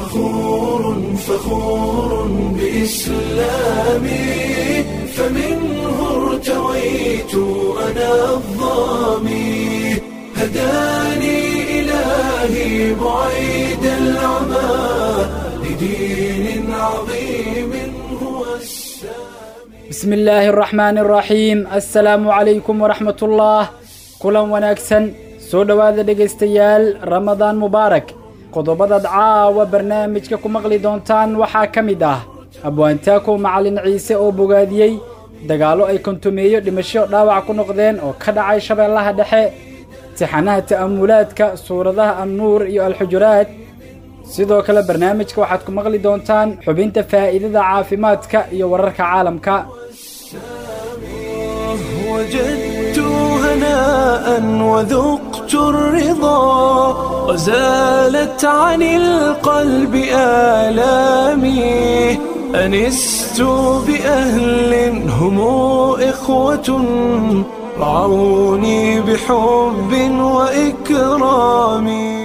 فخور فخور بإسلامي فمنه ارتويت أنا الظامي هداني إلهي بعيد العمى لدين عظيم هو السامي بسم illaahi araxmaani araxiim assalaamu calaykum waraxmat ullah kulan wanaagsan soo dhowaada dhegaystayaal ramadaan mubaarak qodobadaad caawa barnaamijka ku maqli doontaan waxaa ka mid ah abwaantaakow macalin ciise oo bogaadiyey dagaallo ay kontumeeyo dhimasho dhaawac ku noqdeen oo ka dhacay shabeellaha dhexe tixanaha ta'amulaadka suuradaha annuur iyo alxujuraad sidoo kale barnaamijka waxaad ku maqli doontaan xubinta faa'iidada caafimaadka iyo wararka caalamka وجدت هناء وذقت الرضا وزالت عن القلب آلامي أنست بأهل هم إخوة رعوني بحب وإكرام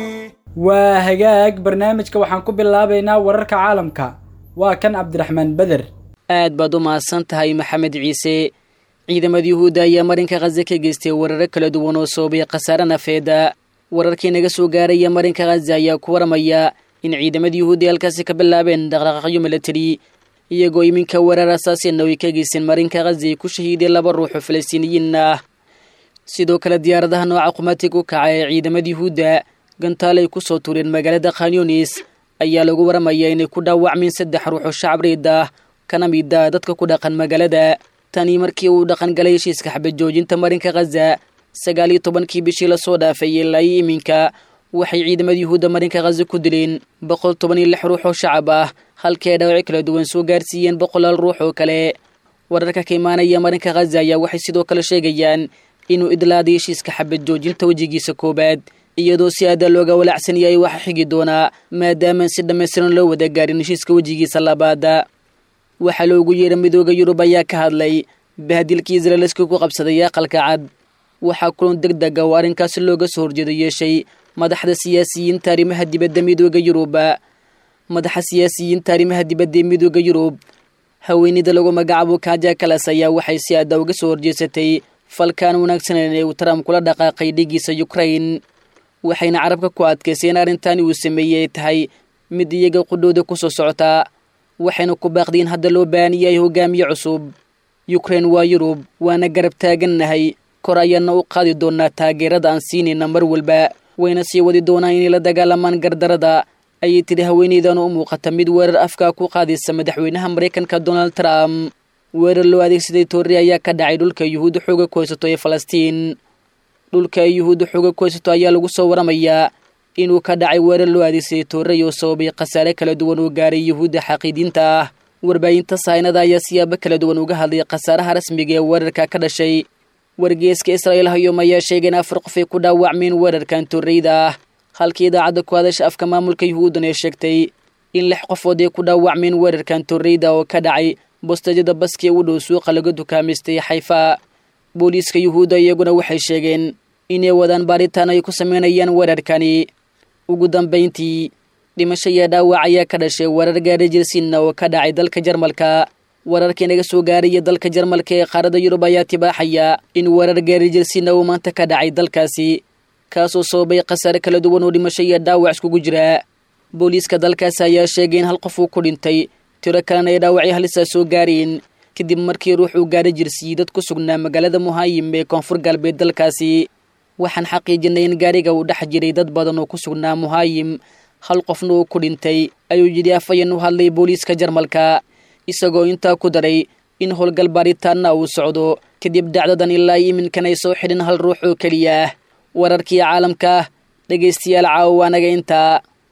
waa hagaag barnaamijka waxaan ku bilaabaynaa wararka caalamka waa kan cabdiraxmaan beder aad baad u mahadsan tahay maxamed ciise ciidamada yuhuudda ayaa marinka khaze ka geystay wararo kala duwan oo soobay khasaare nafeeda wararkii naga soo gaaraya marinka khaze ayaa ku waramaya in ciidamada yuhuudda halkaasi ka bilaabeen dhaqdhaqaaqyo milatari iyagoo iminka weerar asaasina ay ka geysteen marinka khaze ay ku shahiideen laba ruux oo falastiiniyiin ah sidoo kale diyaaradaha nooca qumaatiga u kaca ee ciidamada yuhuudda gantaal ay ku soo tuureen magaalada khanyunis ayaa lagu waramayaa inay ku dhaawacmeen saddex ruux oo shacab riid ah kana mid ah dadka ku dhaqan magaalada tani markii uu dhaqan galay heshiiska xabad joojinta marinka khaza sagaal iyo tobankii bishii lasoo dhaafay ilaa iyo iminka waxay ciidamada yuhuudda marinka khaza ku dileen boqol toban iyo lix ruux oo shacab ah halkii ay dhaawacyo kala duwan soo gaarsiiyeen boqolaal ruux oo kale wararka ka imaanaya marinka khaza ayaa waxay sidoo kale sheegayaan inuu idlaaday heshiiska xabad joojinta wejigiisa koowaad iyadoo si aada looga walaacsan yahay waxa xigi doonaa maadaamaan si dhammaystiran loo wada gaarin heshiiska wejigiisa labaada waxaa loogu yeedha midooda yurub ayaa ka hadlay bahadilkii israeliska ku qabsaday aqalka cad waxaa kulan deg dega oo arrinkaasi looga soo horjeedo yeeshay madaxda siyaasiyiinta arrimaha dibadda midooda yurub madaxa siyaasiyiinta arrimaha dibadda ee midooda yurub haweenida lagu magacaabo kaaja kalas ayaa waxay si aada uga soo horjeesatay falkaan wanaagsaneyn ee uu trump kula dhaqaaqay dhigiisa ukrain waxayna carabka ku adkaysay in arrintani uu sameeyey ay tahay mid iyaga qudhooda ku soo socotaa waxayna ku baaqdiin hadda loo baahan yahay hogaamiye cusub yukrain waa yurub waana garab taagannahay kor ayaana u qaadi doonaa taageerada aan siinayna mar walba wayna sii wadi doonaan inay la dagaalamaan gardarada ayay tidhi haweeneydan u muuqata mid weerar afkaa ku qaadaysa madaxweynaha maraykanka donald trump weerar loo adeegsaday toorri ayaa ka dhacay dhulka yuhuudda xooga ku haysato ee falastiin dhulka ay yuhuudda xooga ku haysato ayaa lagu soo waramayaa inuu ka dhacay weerar loo adeegsaday toorrey oo sababay khasaare kala duwan oo gaaray yuhuudda xaqiidiinta ah warbaahinta saynada ayaa siyaabo kala duwan uga hadlay khasaaraha rasmiga ee weerarka ka dhashay wargeeska israa'iil hayom ayaa sheegay in afar qof ay ku dhaawacmeen weerarkan toorreyda ah halkii idaacadda ku hadasha afka maamulka yuhuuddan ee sheegtay in lix qofood ay ku dhaawacmeen weerarkan toorreyda oo ka dhacay bostajada baski u dhow suuqa laga dukaamaystay xayfa booliiska yuhuudda iyaguna waxay sheegeen inay wadaan baaritaan ay ku sameynayaan weerarkani ugu dambayntii dhimasho iyo dhaawac ayaa ka dhashay weerar gaari jirsinna oo ka dhacay dalka jarmalka wararkii naga soo gaaraya dalka jarmalka ee qaaradda yurub ayaa tibaaxaya in weerar gaari jirsinna uu maanta ka dhacay dalkaasi kaasoo sababay khasaare kala duwan oo dhimasho iyo dhaawac iskugu jira booliiska dalkaasi ayaa sheegay in hal qof uu ku dhintay tiro kalena ay dhaawacyo halisaa soo gaareen kadib markii ruux uu gaari jirsiiyey dad ku sugnaa magaalada muhaayim ee koonfur galbeed dalkaasi waxaan xaqiijinay in gaariga uu dhex jiray dad badan oo ku sugnaa muhaayim hal qofna uu ku dhintay ayuu yidhi afayan u hadlay booliiska jarmalka isagoo intaa ku daray in howlgal baaritaanna uu socdo kadib dhacdadan ilaa iminkan ay soo xidhin hal ruux oo keliya ah wararkii caalamka dhegaystayaal caawa anaga intaa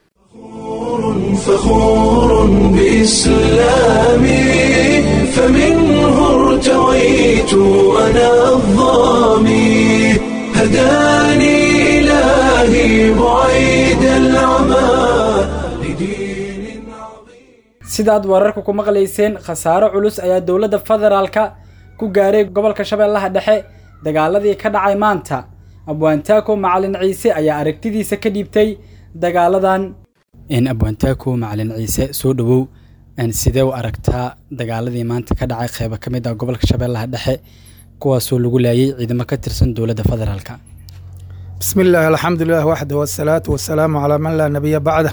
فخور بإسلامي فمنه ارتويت أنا الظامي هداني إلهي بعيد العمى لدين عظيم sidaad wararka ku maqlayseen khasaaro culus ayaa dowladda federaalka ku gaaray gobolka shabeellaha dhexe dagaaladii ka dhacay maanta abwaantaako macalin ciise ayaa aragtidiisa ka dhiibtay dagaaladan abwaantaako macalin ciise soo dhowow sidee u aragtaa dagaaladii maanta ka dhacay qeybo ka mid ah gobolka shabeellaha dhexe kuwaasoo lagu laayay ciidamo ka tirsan dowladda federaalka bismi illaahi alxamdulilah waxda wasalaatu wasalaamu calaa man laa nabiya bacda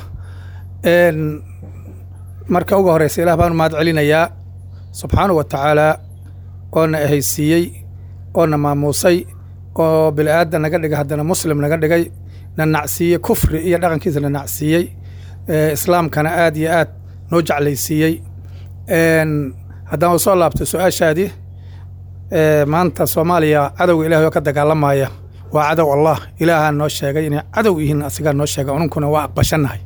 marka uga horeysa ilaah baan mahad celinayaa subxaanahu wa tacaalaa oona ahaysiiyey oona maamuusay oo bini aadan naga dhigay haddana muslim naga dhigay na nacsiiyey kufri iyo dhaqankiisa na nacsiiyey islaamkana aad iyo aad noo jeclaysiiyey haddaan usoo laabto su-aashaadii maanta soomaaliya cadowga ilahay oo ka dagaalamaya waa cadow allah ilaahaa noo sheegay inay cadow yihiin asigaa noo sheegay ununkuna waa aqbashannahay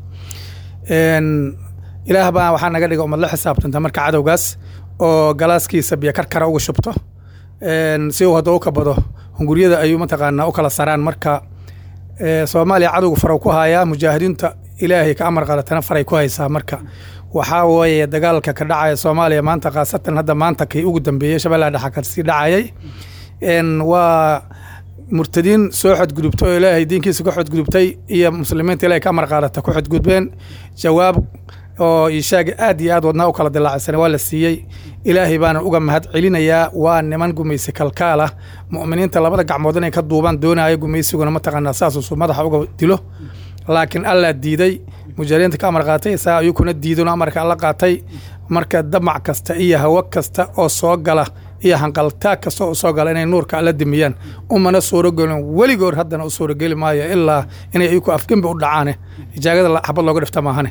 ilaah baa waxaa naga dhiga umad la xisaabtanta marka cadowgaas oo galaaskiisa biyo karkara uga shubto si uu hadda u kabado hunguryada ayuu mataqaanaa u kala saraan marka soomaaliya cadowga farow ku hayaa mujaahidiinta ilaahay ka amar qadatana faray ku haysaa marka waxaa weeye dagaalka ka dhacaya soomaaliya maanta khaasatan hadda maanta kii ugu dambeeyey shabeellaha dhexa kasii dhacayay waa murtadiin soo xodgudubtay oo ilaahay diinkiisa ku xodgudubtay iyo muslimiinta ilahay ka amar qaadata ku xodgudbeen jawaab oo ishaagi aad iyo aad wadnaa u kala dilaacsana waa la siiyey ilaahay baana uga mahad celinayaa waa niman gumaysi kalkaal ah mu'miniinta labada gacmood inay ka duubaan doonaya gumaysiguna mataqaanaa saasuusu madaxa uga dilo laakiin allaa diiday mujahidiinta ka amar qaatay saa ayuu kuna diidano amarka alla qaatay marka damac kasta iyo hawo kasta oo soo gala iyo hanqaltaag kasta oo soo gala inay nuurka alla dimiyaan umana suurogelin weligoor haddana u suurogeli maayo ilaa inay iyaku afgembi u dhacaane ijaagada xabad looga dhifta maahane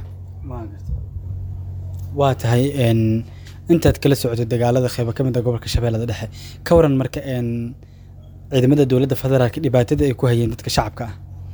waa tahay intaad kala socotay dagaalada qeybo ka mid a gobolka shabeellada dhexe ka waran marka ciidamada dowladda federaalka dhibaatada ay ku hayeen dadka shacabka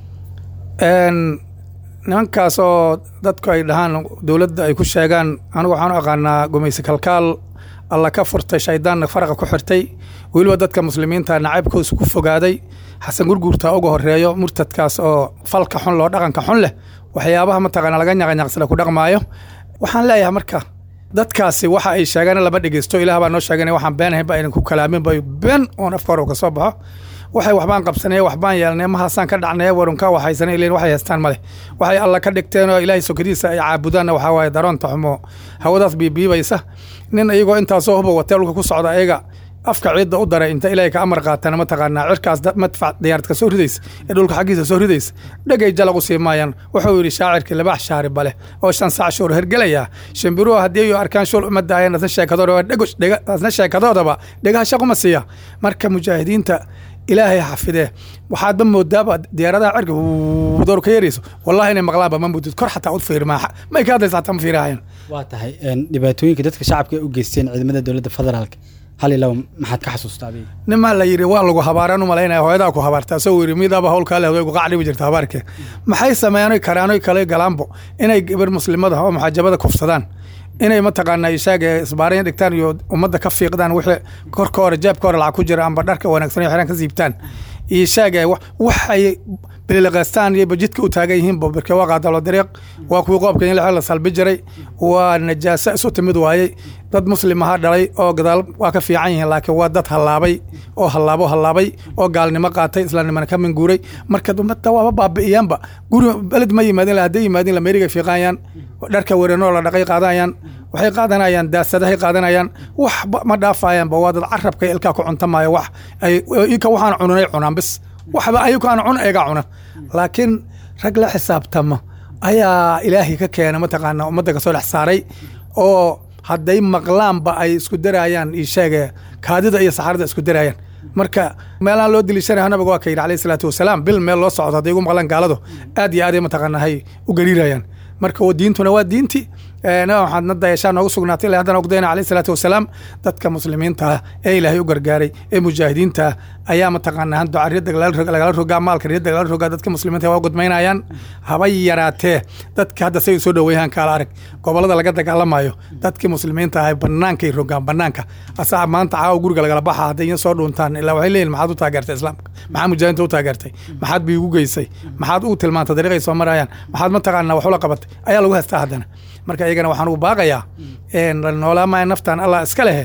ah nimankaas oo dadku ay dhahaan dowladda ay ku sheegaan anigu waxaan u aqaanaa gumaysi kalkaal alla ka furtay shaydaanna faraqa ku xirtay weliba dadka muslimiinta nacaybkoosa ku fogaaday xasan gurguurtaa uga horeeyo murtadkaas oo falka xun loo dhaqanka xun leh waxyaabaha mataqaana laga nyaqanyaqsada ku dhaqmaayo waxaan leeyahay marka dadkaasi waxa ay sheegaan lama dhegeysto ilaah baa noo sheegan waxaan beenahayn ba aynan ku kalaamin bay been oon afka hore ka soo baxo waxay waxbaan qabsanay waxbaan yeelnay mahaasaan ka dhacnay warunka waxaysanay ileen waxay haystaan male waxay alla ka dhigteen oo ilaahay sokadiisa ay caabudaanna waxaa waaye daroonta xumo hawadaas biibiibaysa nin iyagoo intaasoo huba wateelka ku socda ayaga afka ciidda u daray inta ilaahay ka amar qaatana mataqaanaa cirkaas madfac diyaaradka soo ridaysa ee dhulka xaggiisa soo ridaysa dhegay jalag u sii maayaan wuxuu yidhi shaacirkii labax shaari bale oo shan saac shuur hergelaya shimbiruhu haddii ay arkaan shul uma daayeen asna sheekadoodaba asna sheekadoodaba dhegaha shaquma siiya marka mujaahidiinta ilaahay xafidee waxaadba moodaaba diyaaradaha cirka door ka yarayso wallahi inay maqlaanba ma mudid kor xataa u fiirmaa may ka hadlaysa xataa ma fiirahayaan waa tahay dhibaatooyinka dadka shacabka ay u geysteen ciidamada dowladda federaalka hal iyo laba maxaad ka xasuustaa adiga nimaa la yidhi waa lagu habaaraan u malaynaya hooyadaa ku habaarta asagoo yidhi midaaba howlkaa lehdo gu qacdhibi jirta habaarke maxay sameeyaan karaanoy kale galaanbo inay gabar muslimada oo muxaajabada kufsadaan inay mataqaanaa ishaaga isbaarayn dhigtaan iyo ummadda ka fiiqdaan wixii korka hore jeebka hore lacag ku jira amba dharka wanaagsan iyo xiraan ka siibtaan ishaaga waxay bililiqaystaan iyo bajidka u taagan yihiin bobirke waa qaadalo dariiq waa kuwii qoobka in la salbi jiray waa najaaso isu timid waayey dad muslim ahaa dhalay oo gadaal waa ka fiican yihiin laakiin waa dad hallaabay oo hallaabo hallaabay oo gaalnimo qaatay islaamnimana ka minguuray marka ummadda waaba baabi'iyaanba guri beled ma yimaadin hadday yimaadin lameeriga fiiqaayaan dharka weranoo la dhaqay qaadanayaan waxay qaadanayaan daasadahay qaadanayaan wax ma dhaafayaanba waa dad carabka ilkaa ku cuntamaayo wax ay ika waxaan cunanay cunaan bis waxba ayagu aan cun eega cuna laakiin rag la xisaabtama ayaa ilaahay ka keena mataqaana ummadda kasoo dhex saaray oo hadday maqlaanba ay isku daraayaan isheege kaadida iyo saxarada isku daraayaan marka meelaan loo deliishanaya nabiga waa ka yidhi alayhi salaatu wasalaam bil meel loo socdo hadday igu maqlaan gaaladu aad iyo aaday mataqaanahay u gariirayaan marka diintuna waa diinti nabi maxamed na dayashaa noogu sugnaatay ilaa haddana ogdayna alayhi salaatu wasalaam dadka muslimiinta ah ee ilaahay u gargaaray ee mujaahidiinta ah ayaa mataqaanaa duca riyadda lagala rogaa maalka riyadda lagala rogaa dadka muslimiinta waa gudmaynayaan haba yaraatee dadka hadda say soo dhoweeyaan kaala arag gobollada laga dagaalamayo dadkii muslimiinta ah bannaankay rogaan bannaanka asaa maanta caawa guriga lagala baxa hadday in soo dhuuntaan ilaa waxay leeyihin maxaad u taageertay islaamka maxaa mujaahidiinta u taageertay maxaad bii ugu geysay maxaad u tilmaantay dariiqay soo marayaan maxaad mataqaanaa wax ula qabatay ayaa lagu haystaa haddana marka iyagana waxaan ugu baaqayaa noolaamaya naftan allah iska lehe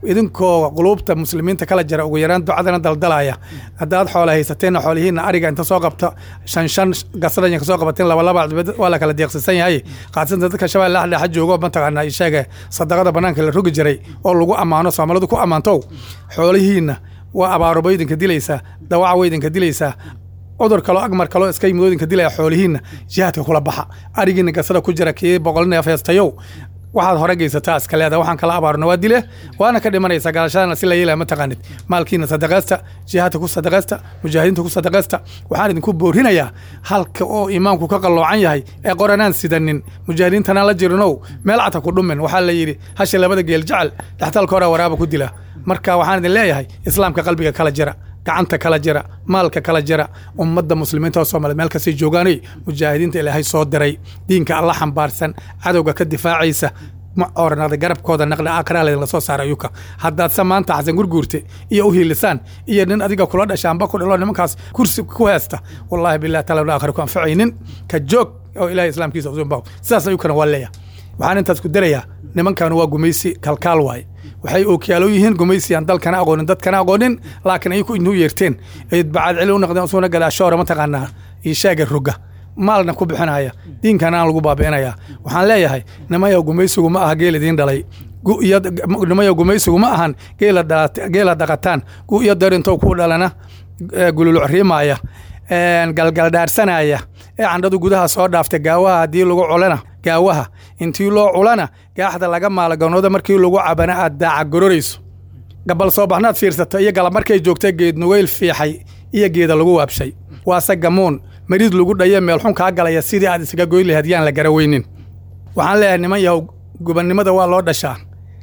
idinkoo quluubta muslimiinta kala jira ugu yaraan ducadana daldalaya haddaad xoola haysateenna xoolihiinna ariga inta soo qabta shan shan gasadan ka soo qabateen laba laba waa la kala deeqsisan yahay qaasatan dadka shabeelle dhexdhexa joogo mataqaanaa isheege sadaqada banaanka la rogi jiray oo lagu ammaano soomaalidu ku ammaantow xoolihiinna waa abaaruba idinka dilaysaa dawaca way idinka dilaysaa cudur kaloo agmar kaloo iska yimid oo idinka dilaya xoolihiinna jihaadka kula baxa arigiina gasada ku jira kii boqol neef heestayow waxaad hore geysataa iska leeda waxaan kala abaarno waa dile waana ka dhimanaysa galashadana si la yeelaya ma taqaanid maalkiina sadaqaysta jihaadka ku sadaqaysta mujaahidiinta ku sadaqaysta waxaan idinku boorinayaa halka oo iimaanku ka qalloocan yahay ee qoranaan sidanin mujaahidiintanaan la jirinow meel cata ku dhumin waxaa la yidhi hasha labada geel jecel dhextalka hore waraaba ku dila marka waxaan idin leeyahay islaamka qalbiga kala jira gacanta kala jira maalka kala jira ummadda muslimiinta oo soomaliya meel kastay joogaanay mujaahidiinta ilaahay soo diray diinka alla xambaarsan cadowga ka difaacaysa ma oranada garabkooda naqli aakhiraa laydinla soo saara ayuka haddaadse maanta xasan gurguurte iyo u hiilisaan iyo nin adiga kula dhashaanba ku dhalo nimankaas kursi ku heesta wallaahi billahi taala aakhira ku anfacaynin ka joog oo ilahay islaamkiisa usunbaw sidaas ayukana waa leeyahay waxaan intaas ku darayaa nimankan waa gumaysi kalkaal waaye waxay ookiyaalo yihiin gumaysiyan dalkana aqoonin dadkana aqoonin laakiin ayaku inuu yeerteen ay bacaad celi u noqdeen usuna gadaashoora mataqaanaa iyo shaaga roga maalna ku bixinaya diinkana aan lagu baabi'inaya waxaan leeyahay nimayow gumaysigu ma aha geel idiin dhalay nimayow gumaysigu ma ahan geela dhaqataan gu iyo darintow ku dhalana gululuc riimaya galgaldhaarsanaya ee candhadu gudaha soo dhaaftay gaawaha haddii lagu culana gaawaha intii loo culana gaaxda laga maalaganooda markii lagu cabana aad daaca gororayso gabal soo baxnaad fiirsata iyo galab markay joogta geed nugayl fiixay iyo geeda lagu waabshay waase gamuun mariid lagu dhaye meelxun kaa galaya sidii aad isaga goyn lahayd yaan la garaweynin waxaan leeyahay niman yahow gubannimada waa loo dhashaa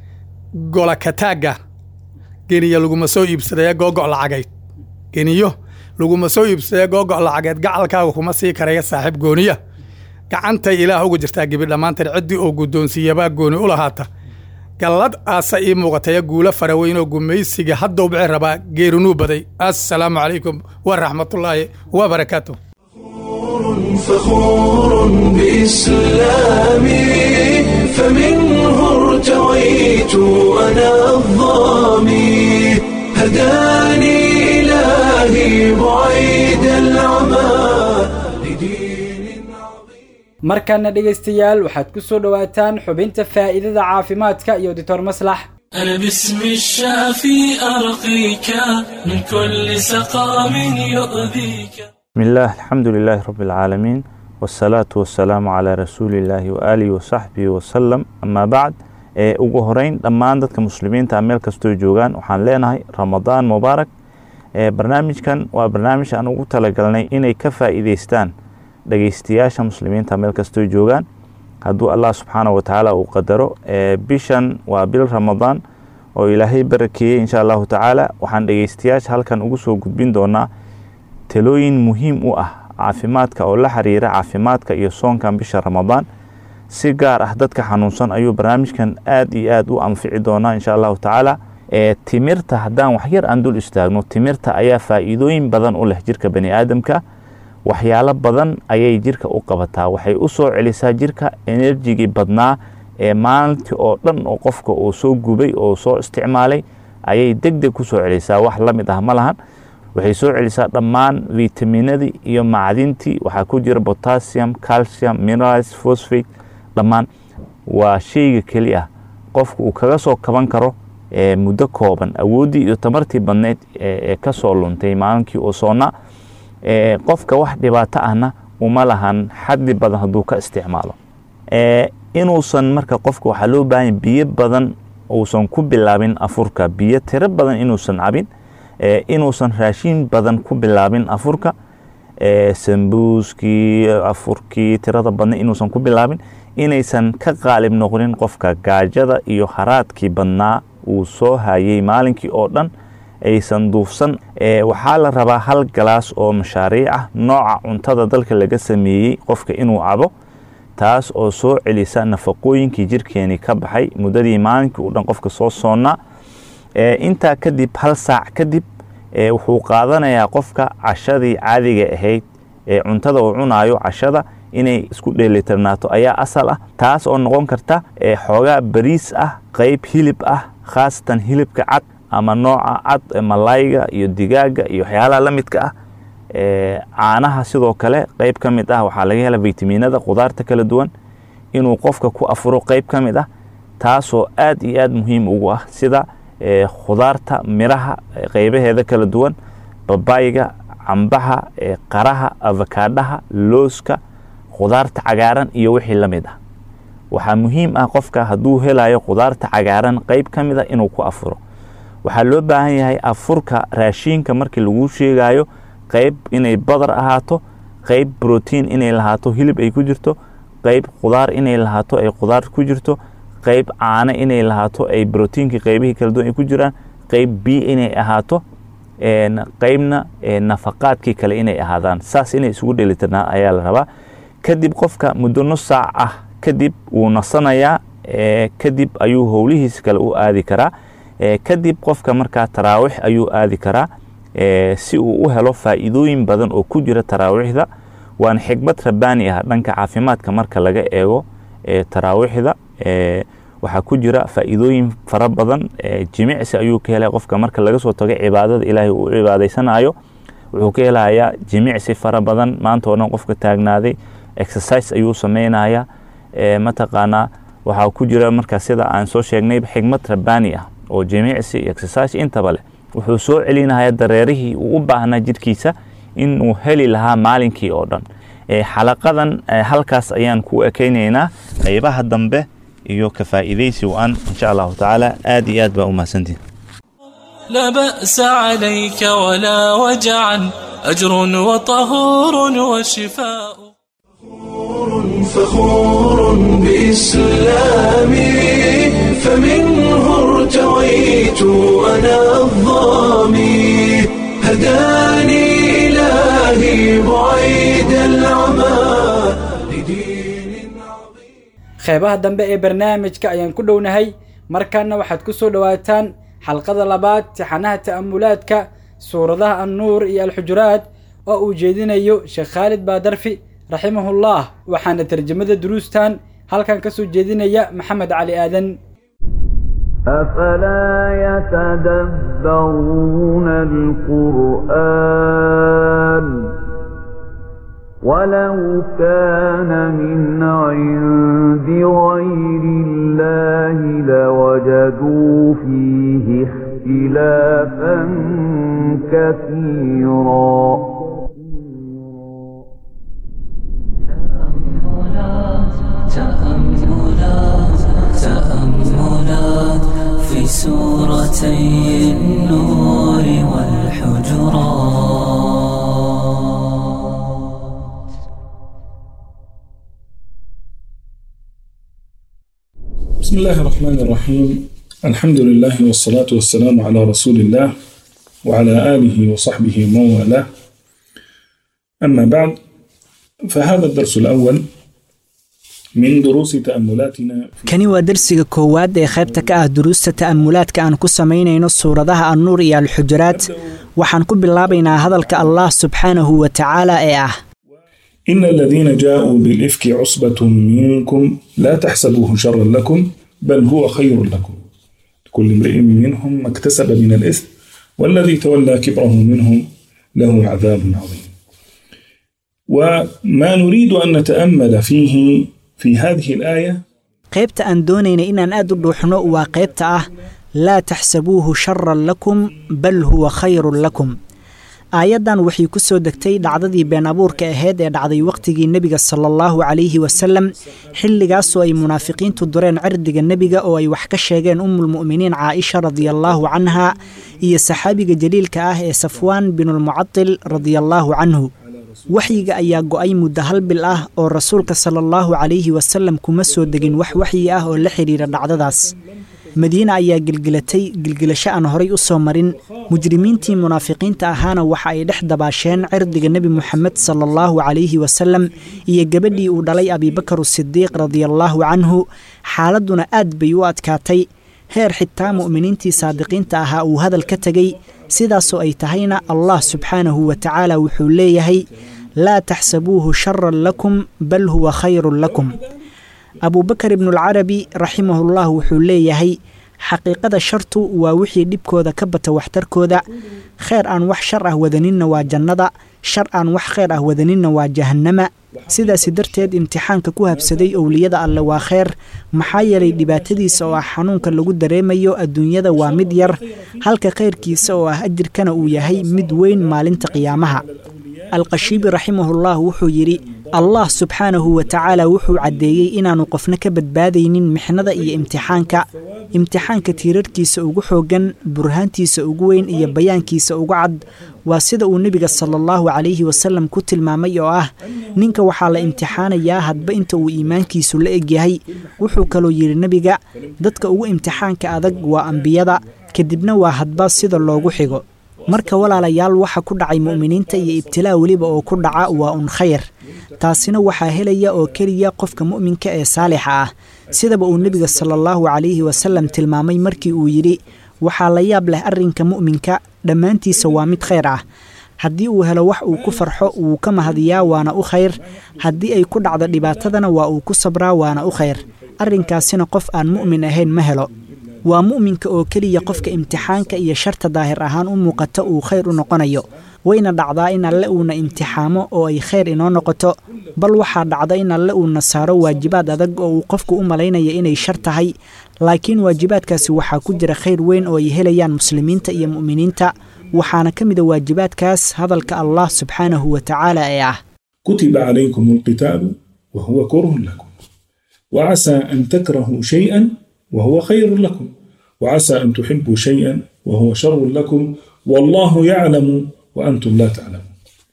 gola kataagga geniya laguma soo iibsadaya googo' lacagayd geniyo laguma soo iibsadaya googo' lacageed gacalkaaga kuma sii karaya saaxiib gooniya gacantay ilaah uga jirtaa gebi dhammaanteed ciddii oo guddoonsiiyabaa gooni u lahaata gallad aasa ii muuqataya guulo faraweyn oo gumaysiga hadda u bixi rabaa geerinuu baday assalaamu calaykum waraxmatullaahi wabarakaatu فخور بإسلامي فمنه ارتويت أنا الظامي هداني إلهي بعيد العمى لدين عظيم markana dhegaystayaal waxaad ku soo dhowaataan xubinta faa'iidada caafimaadka iyo doctor maslax أنا باسم الشافي أرقيك من كل سقام يؤذيك بسم الله الحمد لله رب العالمين والصلاة والسلام على رسول الله وآله وصحبه وسلم أما بعد ee ugu horeyn dhammaan dadka muslimiinta meel kastoo joogaan waxaan leenahay ramadaan mubaarak ee barnaamijkan waa barnaamij aan ugu talagalnay inay ka faa'iideystaan dhageystayaasha muslimiinta meel kastoo joogaan hadduu allah subxaana wa tacaala uu qadaro ee bishan waa bil ramadaan oo ilaahay barakeeyey insha allahu tacaala waxaan dhegeystayaasha halkan ugu soo gudbin doonaa talooyin muhiim u ah caafimaadka oo la xiriira caafimaadka iyo soonkan bisha ramadaan si gaar ah dadka xanuunsan ayuu barnaamijkan aad iyo aad u anfici doonaa insha allahu tacaala ee timirta haddaan waxyar aan dul istaagno timirta ayaa faa'iidooyin badan u leh jirka bani aadamka waxyaalo badan ayay jirka u qabataa waxay u soo celisaa jirka enerjigii badnaa ee maalintii oo dhan oo qofka uu soo gubay oo soo isticmaalay ayay deg deg ku soo celisaa wax la mid ah ma lahan waxay soo celisaa dhammaan vitaminadii iyo macdintii waxaa ku jira potassium calcium minerals phosphate dhammaan waa sheyga keli ah qofku uu kaga soo kaban karo muddo kooban awooddii iyo tamartii badneyd ee ka soo luntay maalinkii oo soonnaa qofka wax dhibaato ahna uma lahan xaddi badan hadduu ka isticmaalo inuusan marka qofka waxaa loo baahanya biyo badan uusan ku bilaabin afurka biyo tiro badan inuusan cabin inuusan raashin badan ku bilaabin afurka sambuuskii afurkii tirada badna inuusan ku bilaabin inaysan ka qaalib noqonin qofka gaajada iyo haraadkii badnaa uu soo hayay maalinkii oo dhan aysan duufsan waxaa la rabaa hal galaas oo mashaariic ah nooca cuntada dalka laga sameeyey qofka inuu cabo taas oo soo celisa nafaqooyinkii jirkeeni ka baxay muddadii maalinkii u dhan qofka soo soonnaa intaa kadib hal saac kadib wuxuu qaadanayaa qofka cashadii caadiga ahayd ee cuntada uu cunaayo cashada inay isku dheelitirnaato ayaa asal ah taas oo noqon karta xoogaa bariis ah qayb hilib ah khaasatan hilibka cad ama nooca cad ee malayga iyo digaaga iyo waxyaalaha la midka ah caanaha sidoo kale qeyb ka mid ah waxaa laga hela vitaminada khudaarta kala duwan inuu qofka ku afuro qeyb ka mid ah taasoo aad iyo aad muhiim ugu ah sida khudaarta miraha qeybaheeda kala duwan babayga cambaha qaraha avakaadhaha looska khudaarta cagaaran iyo wixii la mid ah waxaa muhiim ah qofka hadduu helayo khudaarta cagaaran qeyb ka mid a inuu ku afuro waxaa loo baahan yahay afurka raashiinka markii lagu sheegayo qeyb inay badar ahaato qeyb brotiin inay lahaato hilib ay ku jirto qeyb khudaar inay lahaato ay khudaar ku jirto qeyb caano inay lahaato ay brotiinkii qeybihii kala duwan ay ku jiraan qeyb bi inay ahaato qeybna nafaqaadkii kale inay ahaadaan saas inay isugu dhelitirnaa ayaa la rabaa kadib qofka muddo nus saac ah kadib wuu nasanayaa kadib ayuu howlihiisa kale u aadi karaa kadib qofka markaa taraawix ayuu aadi karaa si uu u helo faa'iidooyin badan oo ku jira taraawiixda waana xikmad rabbaani ah dhanka caafimaadka marka laga eego taraawiixda waxaa ku jira faa'iidooyin fara badan jimicsi ayuu ka helaya qofka marka laga soo tago cibaadada ilaahay uu cibaadaysanayo wuxuu ka helayaa jimicsi fara badan maanta oo dhan qofka taagnaaday exercise ayuu sameynaya mataqaanaa waxaa ku jira marka sida aan soo sheegnay xikmad rabbaani ah oo jimicsi exercise intaba leh wuxuu soo celinaya dareerihii uu u baahnaa jidhkiisa inuu heli lahaa maalinkii oo dhan xalaqadan halkaas ayaan ku ekeynaynaa qeybaha dambe iyo ka faa'iidaysi waan insha allahu tacaala aad iyo aad baa u mahadsantihin لا بأس عليك ولا وجعا أجر وطهور وشفاء فخور بإسلامي فمنه ارتويت أنا الظامي هداني إلهي بعيد العمى لدين عظيم qeybaha dambe ee barnaamijka ayaan ku dhownahay markaana waxaad ku soo dhowaataan xalqada labaad tixanaha ta'amulaadka suuradaha annuur iyo alxujuraad oo uu jeedinayo sheekh khaalid baadarfi raximahullah waxaana tarjamada duruustan halkan ka soo jeedinaya maxamed cali aadan أفلا يتدبرون القرآن ولو كان من عند غير الله لوجدوا فيه اختلافا كثيرا تأملات تأملات في سورتي النور والحجرات بسم الله الرحمن الرحيم الحمد لله والصلاة والسلام على رسول الله وعلى آله وصحبه ومن والاه أما بعد فهذا الدرس الأول من دروس تأملاتنا في kani waa dersiga koowaad ee qaybta ka ah duruusta ta'amulaadka aan ku samaynayno suuradaha annuur iyo alxujuraad waxaan ku bilaabaynaa hadalka allah subxaanahu wa tacaala ee ah إن الذين جاءوا بالإفك عصبة منكم لا تحسبوه شرا لكم بل هو خير لكم كل امرئ منهم ما اكتسب من الإثم والذي تولى كبره منهم له عذاب عظيم وما نريد أن نتأمل فيه في هذه الآية qaybta aan doonayna inaan aad u dhuuxno waa qaybta ah laa taxsabuuhu sharan lakum bal huwa khayrun lakum aayaddan waxay ku soo degtay dhacdadii been abuurka ahayd ee dhacday wakhtigii nebiga sala allahu calayhi wasalem xilligaasoo ay munaafiqiintu dureen cirdiga nebiga oo ay wax ka sheegeen ummulmu'miniin caaisha radiallaahu canha iyo saxaabiga jaliilka ah ee safwaan binulmucadil radiallaahu canhu waxyiga ayaa go'ay muddo hal bil ah oo rasuulka sala allahu calayhi wasalem kuma soo degin wax waxyi ah oo la xidhiira dhacdadaas madiina ayaa gelgelatay gelgelasho aan horay u soo marin mujrimiintii munaafiqiinta ahaana waxa ay dhex dabaasheen cirdiga nebi moxamed sala allahu calayhi wasalem iyo gabadhii uu dhalay abiibakar sidiiq radiallaahu canhu xaaladduna aad bay u adkaatay heer xitaa mu'miniintii saadiqiinta ahaa uu hadal ka tegey sidaasoo ay tahayna allah subxaanahu wa tacaala wuxuu leeyahay laa taxsabuuhu sharan lakum bal huwa khayrun lakum abuubakar ibnualcarabi raximahullah wuxuu leeyahay xaqiiqada shartu waa wixii dhibkooda ka bata waxtarkooda kheyr aan wax shar ah wadaninna waa jannada shar aan wax kheyr ah wadaninna waa jahannama sidaasi darteed imtixaanka ku habsaday owliyada alle waa kheyr maxaa yeelay dhibaatadiisa oo ah xanuunka lagu dareemayo adduunyada waa mid yar halka khayrkiisa oo ah ajirkana uu yahay mid weyn maalinta qiyaamaha alqashiibi raximahullah wuxuu yidhi allah subxaanahu wa tacaala wuxuu caddeeyey inaannu qofna ka badbaadaynin mixnada iyo imtixaanka imtixaanka tiirarkiisa ugu xooggan burhaantiisa ugu weyn iyo bayaankiisa ugu cad waa sida uu nebiga sala allahu calayhi wasallam ku tilmaamay oo ah ninka waxaa la imtixaanayaa hadba inta uu iimaankiisu la egyahay wuxuu kaloo yidhi nebiga dadka ugu imtixaanka adag waa ambiyada kadibna waa hadba sida loogu xigo marka walaalayaal waxa ku dhacay mu'miniinta iyo ibtilaa weliba oo ku dhaca waa un khayr taasina waxaa helaya oo keliya qofka mu'minka ee saalixa ah sidaba uu nebiga sala allahu calayhi wasallam tilmaamay markii uu yidhi waxaa la yaab leh arrinka mu'minka dhammaantiisa waa mid khayr ah haddii uu helo wax uu ku farxo wuu ka mahadiyaa waana u khayr haddii ay ku dhacdo dhibaatadana waa uu ku sabraa waana u khayr arrinkaasina qof aan mu'min ahayn ma helo waa mu'minka oo keliya qofka imtixaanka iyo sharta daahir ahaan u muuqata uu khayr u noqonayo wayna dhacdaa in alle uuna imtixaamo oo ay khayr inoo noqoto bal waxaa dhacda in alle uuna saaro waajibaad adag oo uu qofku u malaynaya inay shar tahay laakiin waajibaadkaasi waxaa ku jira khayr weyn oo ay helayaan muslimiinta iyo mu'miniinta waxaana ka mida waajibaadkaas hadalka allah subxaanahu wa tacaala ee ah كتب عليكم القتال وهو كره لكم وعسى أن تكرهوا شيئا وهو خير لكم وعسى أن تحبوا شيئا وهو شر لكم والله يعلم وأنتم لا تعلمون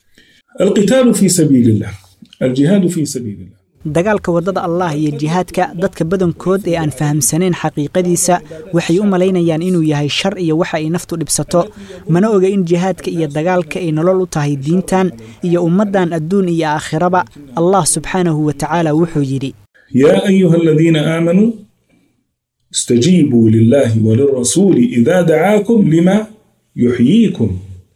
القتال في سبيل الله الجهاد في سبيل الله dagaalka waddada allah iyo jihaadka dadka badankood ee aan fahamsanayn xaqiiqadiisa waxay u malaynayaan inuu yahay shar iyo waxa ay naftu dhibsato mana oga in jihaadka iyo dagaalka ay nolol u tahay diintan iyo ummaddan adduun iyo aakhiraba allah subxaanahu wa tacaala wuxuu yidhi يا أيها الذين آمنوا استجيبوا لله وللرسول إذا دعاكم لما يحييكم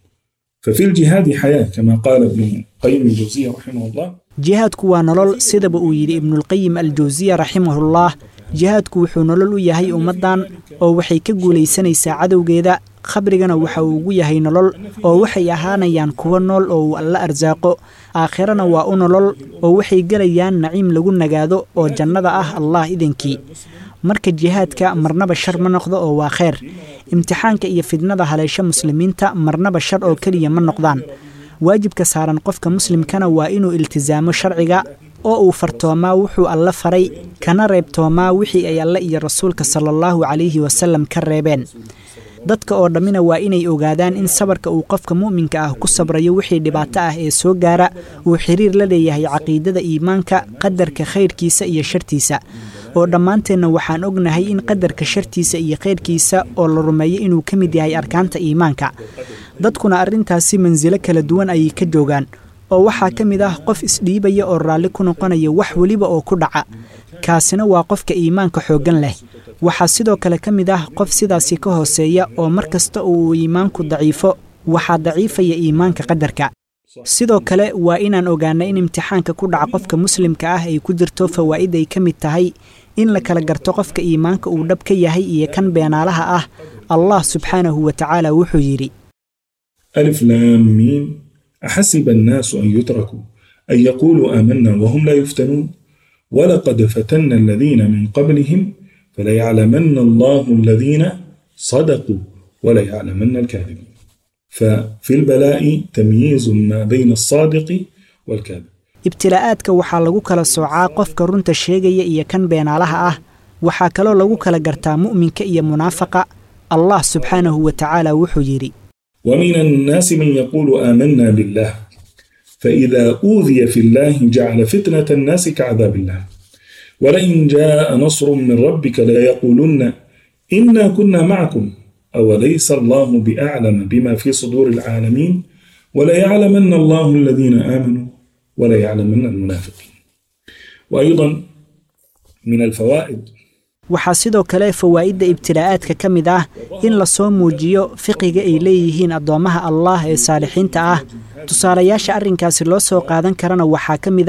ففي الجهاد حياة كما قال ابن قيم الجوزية رحمه الله jihaadku waa nolol sidaba uu yidhi ibnulqayim aljawsiya raximahullah jihaadku wuxuu nolol u yahay ummaddan oo waxay ka guulaysanaysaa cadowgeeda khabrigana waxa uu ugu yahay nolol oo waxay ahaanayaan kuwo nool oo uu alla arsaaqo aakhirana waa u nolol oo waxay gelayaan naciim lagu nagaado oo jannada ah allah idankii marka jihaadka marnaba shar ma noqdo oo waa kheyr imtixaanka iyo fidnada haleesho muslimiinta marnaba shar oo keliya ma noqdaan waajibka saaran qofka muslimkana waa inuu iltisaamo sharciga oo uu fartoomaa wuxuu alla faray kana reebtoomaa wixii ay alle iyo rasuulka sala allahu calayhi wasallam ka reebeen dadka oo dhammina waa inay ogaadaan in sabarka uu qofka mu'minka ah ku sabrayo wixii dhibaato ah ee soo gaara uu xiriir la leeyahay caqiidada iimaanka qadarka khayrkiisa iyo shartiisa oo dhammaanteenna waxaan ognahay in qadarka shartiisa iyo khayrkiisa oo la rumeeyo inuu ka mid yahay arkaanta iimaanka dadkuna arrintaasi mansilo kala duwan ayay ka joogaan oo waxaa ka mid ah qof isdhiibaya oo raalli ku noqonaya wax weliba oo ku dhaca kaasina waa qofka iimaanka xooggan leh waxaa sidoo kale ka mid ah qof sidaasi ka hooseeya oo mar kasta uu iimaanku daciifo waxaa daciifaya iimaanka qadarka sidoo kale waa inaan ogaana in imtixaanka ku dhaca qofka muslimka ah ay ku jirto fawaa'id ay ka mid tahay in la kala garto qofka iimaanka uu dhab ka yahay iyo kan beenaalaha ah allah subxaanahu wa tacaala wuxuu yidhi ألف لام ميم أحسب الناس أن يتركوا أن يقولوا آمنا وهم لا يفتنون ولقد فتنا الذين من قبلهم فليعلمن الله الذين صدقوا وليعلمن الكاذبين ففي البلاء تمييز ما بين الصادق والكاذب ibtilaa'aadka waxaa lagu kala soocaa qofka runta sheegaya iyo kan beenaalaha ah waxaa kaloo lagu kala gartaa mu'minka iyo munaafaqa allah subxaanahu wa tacaala wuxuu yidhi ومن الناس من يقول آمنا بالله فإذا أوذي في الله جعل فتنة الناس كعذاب الله ولئن جاء نصر من ربك ليقولن إنا كنا معكم أوليس الله بأعلم بما في صدور العالمين وليعلمن الله الذين آمنوا وليعلمن المنافقين وأيضا من الفوائد waxaa sidoo kale fawaa'idda ibtilaa'aadka ka mid ah in lasoo muujiyo fiqiga ay leeyihiin addoommaha allah ee saalixiinta ah tusaalayaasha arrinkaasi loo soo qaadan karana waxaa ka mid ah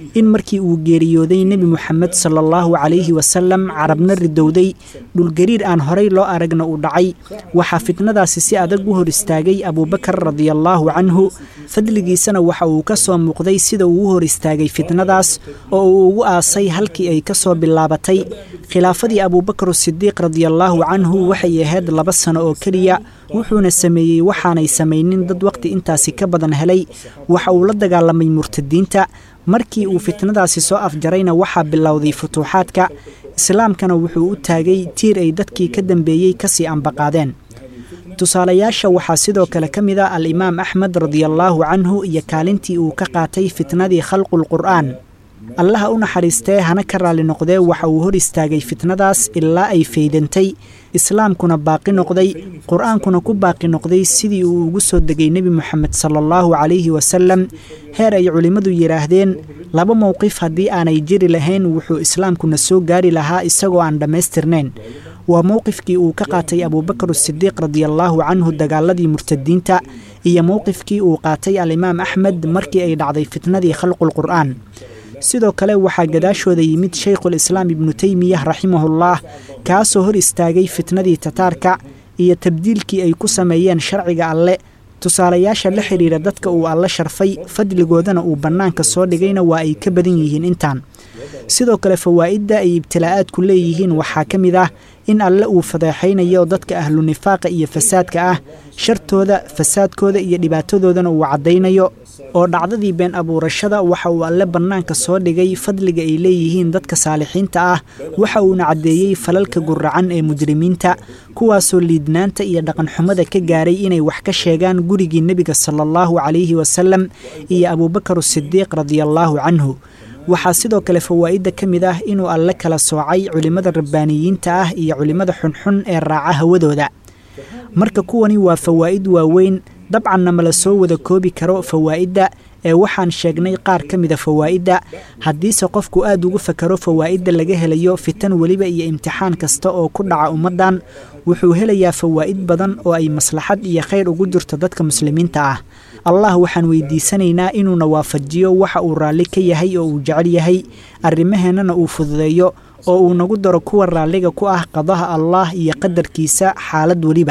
in markii uu geeriyooday nebi moxamed sala allahu calayhi wasalam carabna ridowday dhulgariir aan horay loo aragna uu dhacay waxaa fitnadaasi si adag u hor istaagay abuubakar radiallaahu canhu fadligiisana waxa uu ka soo muuqday sida uu u hor istaagay fitnadaas oo uu ugu aasay halkii ay ka soo bilaabatay khilaafadii abuubakar sidiiq radiallaahu canhu waxay ahayd laba sano oo keliya wuxuuna sameeyey waxaanay samaynin dad waqti intaasi ka badan helay waxa uu la dagaalamay murtadiinta markii uu fitnadaasi soo afjarayna waxaa bilowday futuuxaadka islaamkana wuxuu u taagay tiir ay dadkii ka dambeeyey kasii ambaqaadeen tusaalayaasha waxaa sidoo kale ka mid a al-imaam axmed radiallaahu canhu iyo kaalintii uu ka qaatay fitnadii khalqulqur'aan allaha u naxariistee hana ka raalli noqdee waxa uu hor istaagay fitnadaas ilaa ay faydantay islaamkuna baaqi noqday qur-aankuna ku baaqi noqday sidii uu ugu soo degay nebi moxamed sala allahu calayhi wasalam heer ay culimmadu yidhaahdeen laba mowqif haddii aanay jiri lahayn wuxuu islaamkuna soo gaari lahaa isagoo aan dhammaystirnayn waa mowqifkii uu ka qaatay abuubakar sidiiq radiallaahu canhu dagaaladii murtadiinta iyo mowqifkii uu qaatay alimaam axmed markii ay dhacday fitnadii khalqulqur'aan sidoo kale waxaa gadaashooda yimid shaykhulislaam ibnu teymiyah raximahullah kaasoo hor istaagay fitnadii tataarka iyo tabdiilkii ay ku sameeyeen sharciga alle tusaalayaasha la xidhiira dadka uu alle sharfay fadligoodana uu bannaanka soo dhigayna waa ay ka badan yihiin intaan sidoo kale fawaa'idda ay ibtilaa'aadku leeyihiin waxaa ka mid ah in alle uu fadeexaynayo dadka ahlu nifaaqa iyo fasaadka ah shartooda fasaadkooda iyo dhibaatadoodana uu caddaynayo oo dhacdadii been abuurashada waxa uu alle bannaanka soo dhigay fadliga ay leeyihiin dadka saalixiinta ah waxa uuna caddeeyey falalka guracan ee mujrimiinta kuwaasoo liidnaanta iyo dhaqanxumada ka gaaray inay wax ka sheegaan gurigii nebiga sala allahu calayhi wasalam iyo abuubakar sidiiq radiallaahu canhu waxaa sidoo kale fawaa'idda ka mid ah inuu alle kala soocay culimmada rabbaaniyiinta ah iyo culimmada xunxun ee raaca hawadooda marka kuwani waa fawaa'id waaweyn dabcanna mala soo wada koobi karo fawaa'idda ee waxaan sheegnay qaar ka mida fawaa'idda haddiise qofku aad ugu fakaro fawaa'idda laga helayo fitan weliba iyo imtixaan kasta oo ku dhaca ummaddan wuxuu helayaa fawaa'id badan oo ay maslaxad iyo khayr ugu jirto dadka muslimiinta ah allah waxaan weydiisanaynaa inuuna waafajiyo waxa uu raalli ka yahay oo uu jecel yahay arrimaheennana uu fududeeyo oo uu nagu daro kuwa raalliga ku ah qadaha allah iyo qadarkiisa xaalad weliba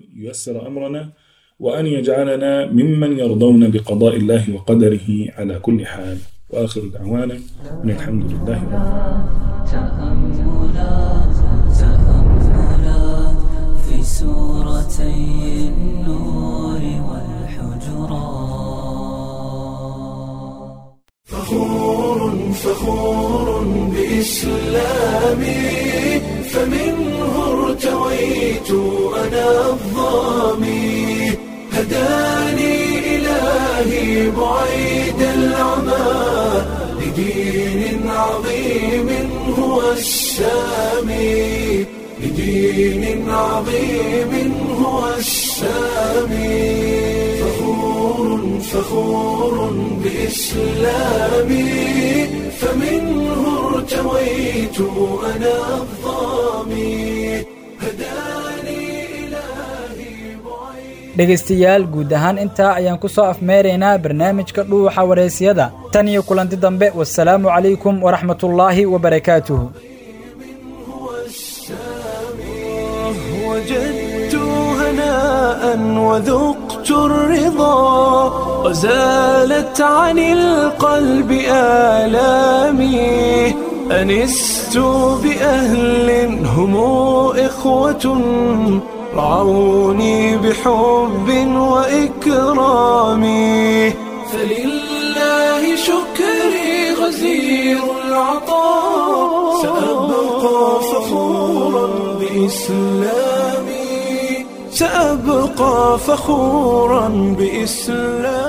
وأن يجعلنا ممن يرضون بقضاء الله وقدره على كل حال وآخر دعوانا أن الحمد لله رب تأملات تأملات في سورتي النور والحجرات فخور فخور بإسلامي فمنه ارتويت أنا الظامي هداني إلهي بعيد العمى لدين عظيم هو السامي لدين عظيم هو السامي فخور فخور بإسلامي فمنه ارتويت أنا الظامي dhegaystayaal guud ahaan intaa ayaan ku soo afmeeraynaa barnaamijka dhuuxa waraysyada tan iyo kulanti dambe wasalaamu calaykum waraxmatullaahi wabarakaatuhu وجدت هناء وذقت الرضا وزالت عن القلب آلامي أنست بأهل هم إخوة رعوني بحب وإكرام فلله شكري غزير العطاء سأبقى فخورا بإسلامي سأبقى فخورا بإسلامي